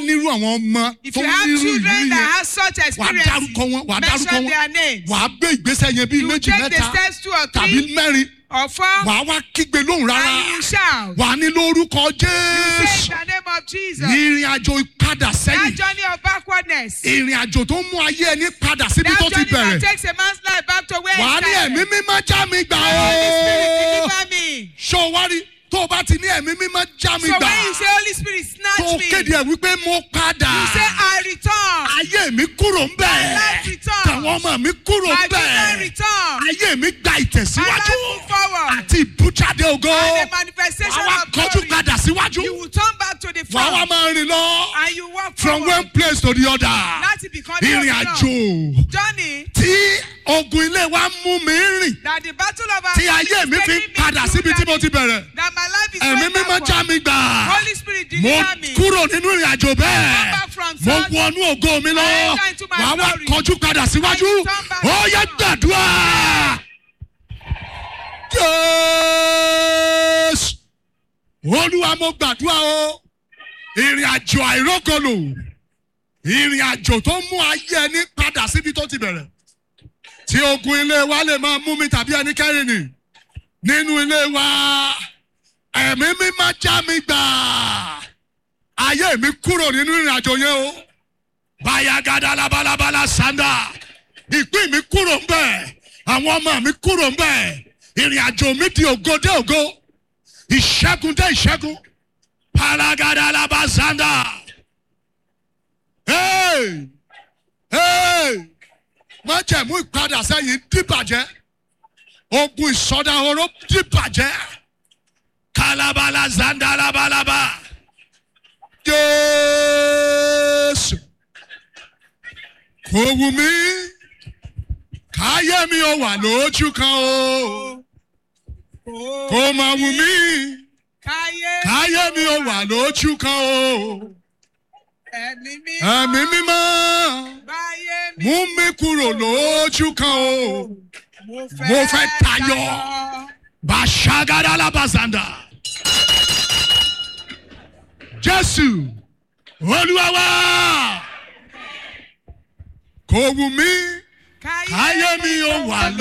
nírú àwọn ọmọ If tó you have nírú ìrírí children that yẹn have such wàá experience, dárúkọ wọn wàá dárúkọ mention wọn their names. wàá gbé ìgbésẹ̀ yẹn bíi You will méjì take the mẹ́ta steps two or tàbí three mẹ́rin or four, wàá wá kígbe lóhùn rárá and you shout. wàá ní lórúkọ Say jésù in the name of Jesus. ìrìn àjò ìpadà That sẹ́yìn journey of backwardness. ìrìn àjò tó ń mú ayé ẹni padà síbi That tó ti journey that bẹ̀rẹ̀ takes a man's life back to where wàá it ní started. ẹ̀mí mímọ́ já mi gbà Holy Spirit, ó deliver me. ṣó wá rí tó o bá ti ní ẹ̀mí mímọ́ já mi So gbà when you say Holy Spirit, tó snatch o me. kéde ẹ̀ wípé mo padà You say I return. ayé mi kúrò ń bẹ̀ My life returns. tàwọn ọmọ mi kúrò My ń bẹ̀ children return. ayé mi gba My ìtẹ̀síwájú life move forward. àti ìbújáde ògo And the manifestation wàá wá of kọjú glory. padà síwájú You will turn back to the wàá wá front. máa rìn lọ And you walk from forward. one place to the other Láti become ìrìn àjò Journey tí ogun ilé wa mú mi rìn that the battle of our tí family ayé is mi fi taking me padà through síbi tí mo that- ti bẹ̀rẹ̀ That my life is ẹ̀mí going mímọ́ já backward. mi gbà Holy Spirit mo deliver me. kúrò nínú ìrìn àjò bẹ́ẹ̀ back from mo south. wọnú ògo mi lọ I enter into my wàá wá glory. kọjú padà síwájú I turn back ó yẹ to gbàdúrà jésù olúwa mo gbàdúrà o ìrìn àjò àìrókòlò ìrìn àjò tó mú ayé ẹni padà síbi tó ti bẹ̀rẹ̀ tí ogun ilé wa lè máa mú mi tàbí ẹnikẹ́ni nì nínú ilé wa ẹ̀mí mi máa já mi gbà ayé mi kúrò nínú ìrìn àjò yẹn o bayagada labalabala sanda ìpín mi kúrò ń bẹ̀ àwọn ọmọ mi kúrò ń bẹ̀ ìrìn àjò mi di ògo dé ògo ìṣẹ́gun dé ìṣẹ́gun palagada labasanda. Hey! Hey! májẹ̀mú ìpadà sẹ́yìn dìbàjẹ́ ogun ìsọdahoro dìbàjẹ́ kalabala zanda labalaba jésù kò wù mí káyé mi ò wà lójú kan o kò mà wù mí Káyé. káyé mi ò wà lójú kan o Ẹ̀mí mímọ́. ẹ̀mí mímọ́ Báyé mi. mú mi kúrò lójú kan o. Mo fẹ́ tayọ. Bashagada labazanda. Jésù Olúwa wa. Kò wù mí Káyé káyé mi ò wà